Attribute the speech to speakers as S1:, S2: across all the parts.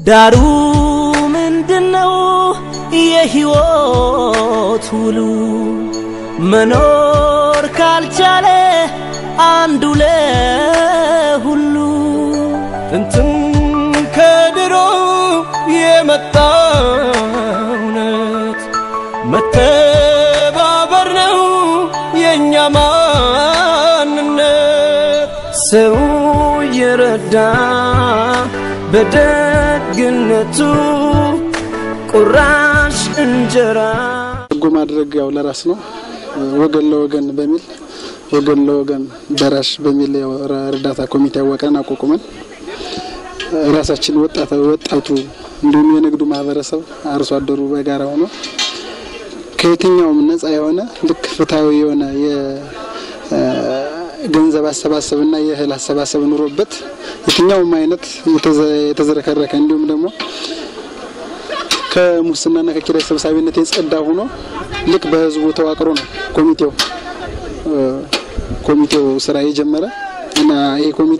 S1: ዳሩ ምንድነው የሕይወት ውሉ መኖር ካልቻለ አንዱ ለሁሉ ጥንትም ከድሮ የመጣ እውነት መተባበር ነው የእኛ ማንነት ሰው የረዳ በደግነቱ ቁራሽ እንጀራ
S2: በጎ ማድረግ ያው ለራስ ነው። ወገን ለወገን በሚል ወገን ለወገን ደራሽ በሚል ያው እርዳታ ኮሚቴ ያወቀን አቋቁመን ራሳችን ወጣት ወጣቱ እንዲሁም የንግዱ ማህበረሰብ አርሶ አደሩ በጋራ ሆኖ ከየትኛውም ነፃ የሆነ ልክ ፍትሐዊ የሆነ የገንዘብ አሰባሰብና የእህል አሰባሰብ ኑሮበት የትኛውም አይነት የተዘረከረከ እንዲሁም ደግሞ ከሙስናና ከኪራይ ሰብሳቢነት የጸዳ ሆኖ ልክ በህዝቡ ተዋቅሮ ነው ኮሚቴው ኮሚቴው ስራ የጀመረ እና ይሄ ኮሚቴ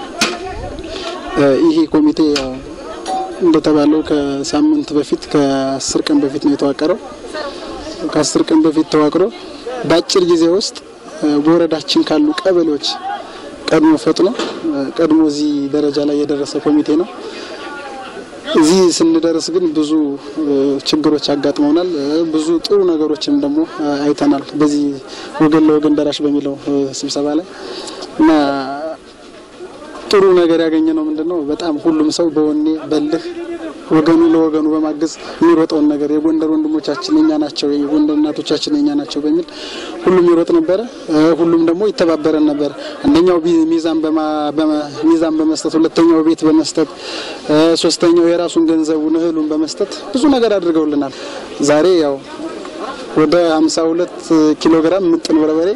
S2: ይሄ ኮሚቴ ያው እንደተባለው ከሳምንት በፊት ከአስር ቀን በፊት ነው የተዋቀረው። ከአስር ቀን በፊት ተዋቅሮ በአጭር ጊዜ ውስጥ በወረዳችን ካሉ ቀበሌዎች ቀድሞ ፈጥኖ ቀድሞ እዚህ ደረጃ ላይ የደረሰ ኮሚቴ ነው። እዚህ ስንደርስ ግን ብዙ ችግሮች አጋጥመውናል። ብዙ ጥሩ ነገሮችን ደግሞ አይተናል። በዚህ ወገን ለወገን ደራሽ በሚለው ስብሰባ ላይ እና ጥሩ ነገር ያገኘ ነው ምንድን ነው በጣም ሁሉም ሰው በወኔ በልህ ወገኑ ለወገኑ በማገዝ የሚሮጠውን ነገር የጎንደር ወንድሞቻችን የኛ ናቸው፣ የጎንደር እናቶቻችን የኛ ናቸው በሚል ሁሉም ይሮጥ ነበረ። ሁሉም ደግሞ ይተባበረን ነበር። አንደኛው ሚዛን ሚዛን በመስጠት ሁለተኛው ቤት በመስጠት ሶስተኛው የራሱን ገንዘቡን እህሉን በመስጠት ብዙ ነገር አድርገውልናል። ዛሬ ያው ወደ 52 ኪሎ ግራም ምጥን በርበሬ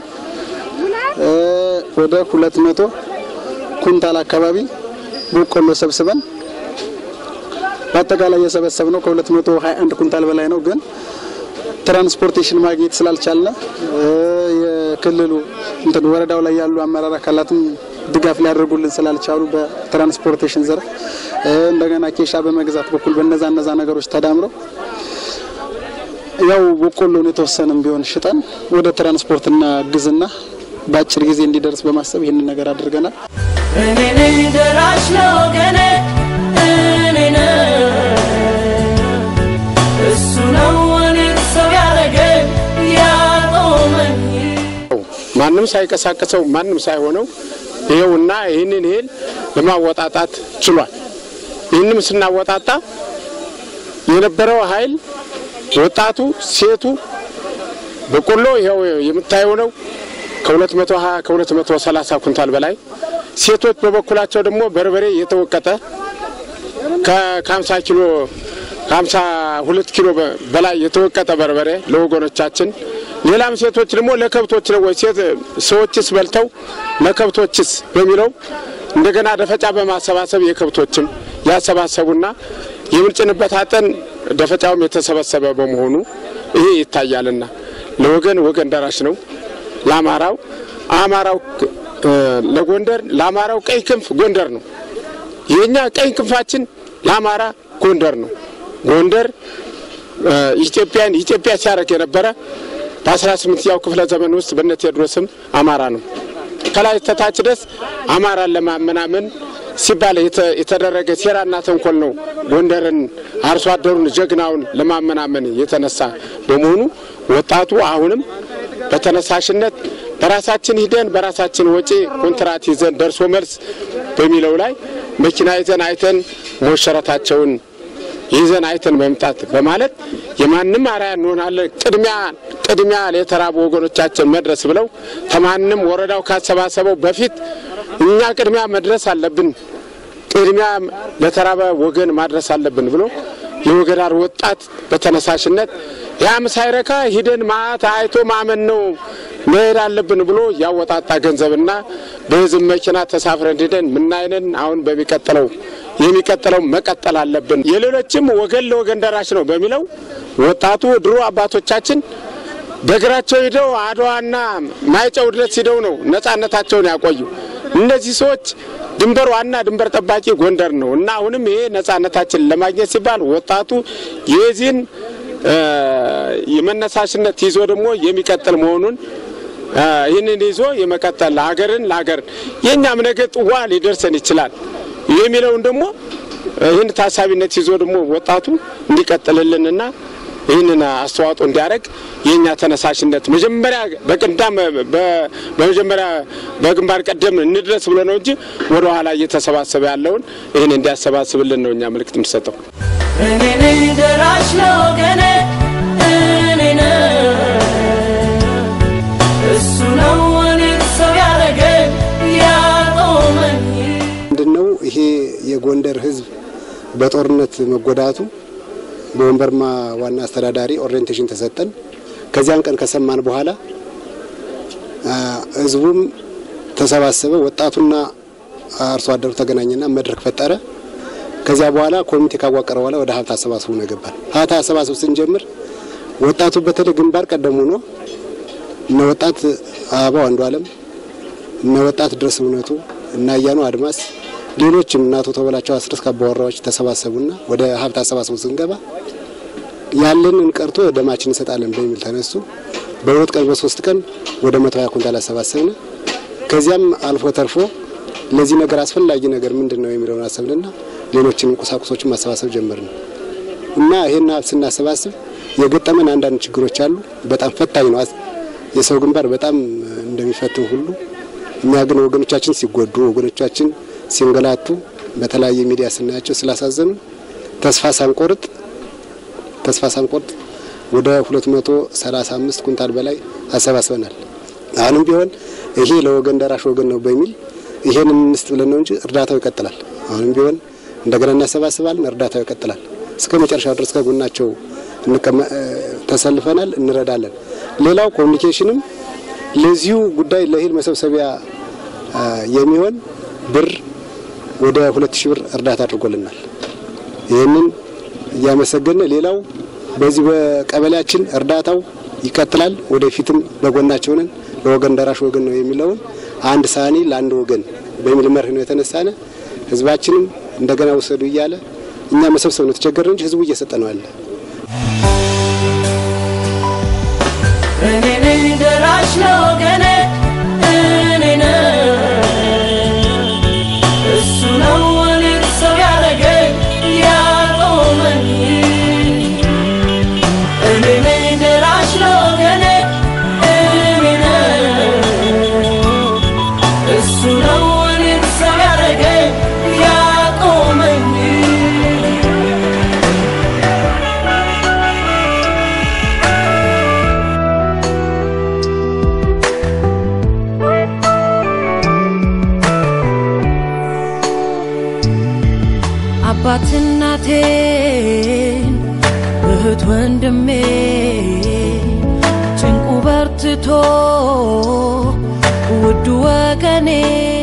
S2: ወደ 200 ኩንታል አካባቢ በቆሎ ሰብስበን በአጠቃላይ የሰበሰብነው ከ221 ኩንታል በላይ ነው። ግን ትራንስፖርቴሽን ማግኘት ስላልቻልነ የክልሉ እንትን ወረዳው ላይ ያሉ አመራር አካላትም ድጋፍ ሊያደርጉልን ስላልቻሉ በትራንስፖርቴሽን ዘርፍ እንደገና ኬሻ በመግዛት በኩል በነዛ እነዛ ነገሮች ተዳምረው ያው በቆሎን የተወሰነም ቢሆን ሽጠን ወደ ትራንስፖርትና ግዝና በአጭር ጊዜ እንዲደርስ በማሰብ ይህንን ነገር አድርገናል።
S1: እኔ ነኝ ደራሽ ለወገኔ እኔ ነኝ እሱ ነው እኔን ሰው ያደረገኝ ያቆመኝ
S3: ማንም ሳይቀሳቀሰው ማንም ሳይሆነው ይኸውና ይህንን እህል ለማወጣጣት ችሏል። ይህንም ስናወጣጣ የነበረው ኃይል ወጣቱ፣ ሴቱ በቆሎ ይኸው የምታየው ነው ከ220 ከ230 ኩንታል በላይ ሴቶች በበኩላቸው ደግሞ በርበሬ የተወቀጠ ከ50 ኪሎ ከ52 ኪሎ በላይ የተወቀጠ በርበሬ ለወገኖቻችን፣ ሌላም ሴቶች ደግሞ ለከብቶች ነው ወይ ሴት ሰዎችስ በልተው ለከብቶችስ በሚለው እንደገና ደፈጫ በማሰባሰብ የከብቶችም ያሰባሰቡና የምንጭንበት አጠን ደፈጫውም የተሰበሰበ በመሆኑ ይሄ ይታያልና ለወገን ወገን ደራሽ ነው። ለአማራው አማራው ለጎንደር ለአማራው ቀይ ክንፍ ጎንደር ነው። የኛ ቀይ ክንፋችን ለአማራ ጎንደር ነው። ጎንደር ኢትዮጵያን ኢትዮጵያ ሲያደርግ የነበረ በ18ኛው ክፍለ ዘመን ውስጥ በነ ቴዎድሮስም አማራ ነው። ከላይ ተታች ድረስ አማራን ለማመናመን ሲባል የተደረገ ሴራና ተንኮል ነው። ጎንደርን አርሶ አደሩን ጀግናውን ለማመናመን የተነሳ በመሆኑ ወጣቱ አሁንም በተነሳሽነት በራሳችን ሂደን በራሳችን ወጪ ኮንትራት ይዘን ደርሶ መልስ በሚለው ላይ መኪና ይዘን አይተን ሞሸረታቸውን ይዘን አይተን መምጣት በማለት የማንም አርአያ እንሆናለን። ቅድሚያ ቅድሚያ ለተራቡ ወገኖቻችን መድረስ ብለው ከማንም ወረዳው ካሰባሰበው በፊት እኛ ቅድሚያ መድረስ አለብን፣ ቅድሚያ ለተራበ ወገን ማድረስ አለብን ብሎ የወገዳር ወጣት በተነሳሽነት ያም ሳይረካ ሂደን ማታ አይቶ ማመን ነው መሄድ አለብን ብሎ ያወጣጣ ገንዘብና በህዝብ መኪና ተሳፍረን ሂደን ምናይነን አሁን በሚቀጥለው የሚቀጥለው መቀጠል አለብን። የሌሎችም ወገን ለወገን ደራሽ ነው በሚለው ወጣቱ ድሮ አባቶቻችን በእግራቸው ሂደው አድዋና ማይጨው ድረስ ሂደው ነው ነጻነታቸውን ያቆዩ። እነዚህ ሰዎች ድንበር ዋና ድንበር ጠባቂ ጎንደር ነው እና አሁንም ይሄ ነጻነታችን ለማግኘት ሲባል ወጣቱ የዚህን የመነሳሽነት ይዞ ደግሞ የሚቀጥል መሆኑን ይህንን ይዞ የመቀጠል ሀገርን ለሀገር የእኛም ነገ ጥዋ ሊደርሰን ይችላል የሚለውን ደግሞ ይህን ታሳቢነት ይዞ ደግሞ ወጣቱ እንዲቀጥልልንና ይህንን አስተዋጽኦ እንዲያደርግ የእኛ ተነሳሽነት መጀመሪያ በቅዳም በመጀመሪያ በግንባር ቀደም እንድረስ ብሎ ነው እንጂ ወደ ኋላ እየተሰባሰበ ያለውን ይህን እንዲያሰባስብልን ነው እኛ ምልክት የምንሰጠው።
S1: እኔ ነኝ ደራሽ ለወገኔ እኔ ነኝ እሱ ነው እኔን ሰው ያደረገኝ ያቆመኝ
S4: ምንድነው ይሄ የጎንደር ሕዝብ በጦርነት መጎዳቱ በወንበርማ ዋና አስተዳዳሪ ኦሪየንቴሽን ተሰጠን። ከዚያን ቀን ከሰማን በኋላ ሕዝቡም ተሰባሰበ። ወጣቱና አርሶ አደሩ ተገናኘና መድረክ ፈጠረ። ከዚያ በኋላ ኮሚቴ ካዋቀረ በኋላ ወደ ሀብት አሰባስቡ ነው ገባል። ሀብት አሰባስቡ ስንጀምር ወጣቱ በተለይ ግንባር ቀደም ሆኖ እነ ወጣት አበባው አንዱ አለም እነ ወጣት ድረስ እውነቱ እና እያኑ አድማስ ሌሎችም እናቶ ተበላቸው አስረስ ካባወራዎች ተሰባሰቡና ወደ ሀብት አሰባስቡ ስንገባ ያለንን ቀርቶ ደማችን እንሰጣለን በሚል ተነሱ። በሁለት ቀን በሶስት ቀን ወደ መቶ ሀያ ኩንታል አሰባሰብን። ከዚያም አልፎ ተርፎ ለዚህ ነገር አስፈላጊ ነገር ምንድን ነው የሚለውን አሰብንና ሌሎችንም ቁሳቁሶችን ማሰባሰብ ጀመርን እና ይሄን ሀብት ስናሰባስብ የገጠመን አንዳንድ ችግሮች አሉ። በጣም ፈታኝ ነው። የሰው ግንባር በጣም እንደሚፈትን ሁሉ እኛ ግን ወገኖቻችን ሲጎዱ ወገኖቻችን ሲንገላቱ በተለያየ ሚዲያ ስናያቸው ስላሳዘኑ ተስፋ ሳንቆርጥ ተስፋ ሳንቆርጥ ወደ 235 ኩንታል በላይ አሰባስበናል። አሁንም ቢሆን ይሄ ለወገን ደራሽ ወገን ነው በሚል ይሄን እንስጥ ብለን ነው እንጂ እርዳታው ይቀጥላል። አሁንም ቢሆን እንደገና እናሰባስባለን፣ እርዳታው ይቀጥላል። እስከ መጨረሻው ድረስ ከጎናቸው ተሰልፈናል፣ እንረዳለን። ሌላው ኮሚኒኬሽንም ለዚሁ ጉዳይ ለእህል መሰብሰቢያ የሚሆን ብር ወደ ሁለት ሺህ ብር እርዳታ አድርጎልናል። ይህንን እያመሰገነ ሌላው በዚህ በቀበሌያችን እርዳታው ይቀጥላል። ወደፊትም በጎናቸው ነን። ለወገን ደራሽ ወገን ነው የሚለውን አንድ ሳህኒ ለአንድ ወገን በሚል መርህ ነው የተነሳነ። ህዝባችንም እንደገና ውሰዱ እያለ እኛ መሰብሰብ ነው ተቸገረ እንጂ ህዝቡ እየሰጠ ነው አለ።
S1: እኔ ነኝ ደራሽ ለወገኔ እኔ ነኝ እሱ ነው እኔን ሰው ያደረገኝ ያቆመኝ እኔ ነኝ ደራሽ ለወገኔ እኔ ነኝ እሱ ነው እኔን ሰው ያደረገኝ ያቆመኝ አባት እናቴን እህት ወንድሜ ጭንቁ በርትቶ ውዱ ወገኔ